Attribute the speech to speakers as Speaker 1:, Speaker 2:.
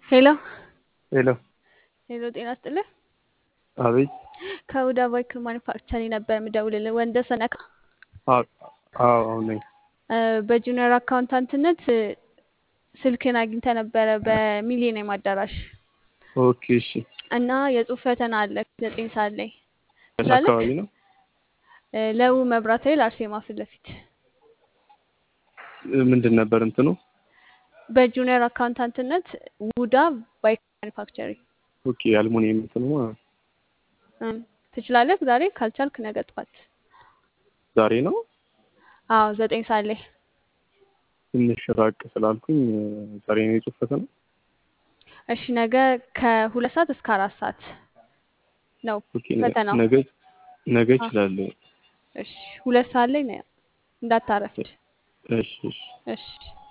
Speaker 1: ሄሎ
Speaker 2: ሄሎ
Speaker 1: ሄሎ፣ ጤና ይስጥልህ።
Speaker 2: አቤት።
Speaker 1: ከሁዳ ቫይክል ማኒፋክቸሪንግ ነበር የምደውልልህ። ወንደሰን ነካ
Speaker 2: አዎ አዎ ነኝ።
Speaker 1: በጁኒየር አካውንታንትነት ስልክን አግኝተ ነበረ በሚሊኒየም አዳራሽ
Speaker 2: ኦኬ እሺ።
Speaker 1: እና የጽሁፍ ፈተና አለ ዘጠኝ ሰዓት ላይ
Speaker 2: የት
Speaker 1: ትላለህ?
Speaker 2: አካባቢ ነው?
Speaker 1: ለው መብራት ኃይል አርሴማ ፊት ለፊት
Speaker 2: ምንድን ነበር እንትኑ?
Speaker 1: በጁኒየር አካውንታንትነት ውዳ ቫይክል ማኒፋክቸሪንግ
Speaker 2: ኦኬ አልሙኒየም እንትኑ ማለት ነው።
Speaker 1: እም፣ ትችላለህ። ዛሬ ካልቻልክ ነገ ጠዋት።
Speaker 2: ዛሬ ነው
Speaker 1: አዎ ዘጠኝ ሰዓት ላይ
Speaker 2: ትንሽ ራቅ ስላልኩኝ ዛሬ ነው የጽሁፍ ፈተና።
Speaker 1: እሺ። ነገ ከሁለት ሰዓት እስከ አራት ሰዓት ነው
Speaker 2: ኦኬ ነ-
Speaker 1: ፈተናው።
Speaker 2: ነገ ነገ
Speaker 1: አ-
Speaker 2: እችላለሁ።
Speaker 1: እሺ፣ ሁለት ሰዓት ላይ ነው እንዳታረፍድ።
Speaker 2: እሺ እሺ
Speaker 1: እሺ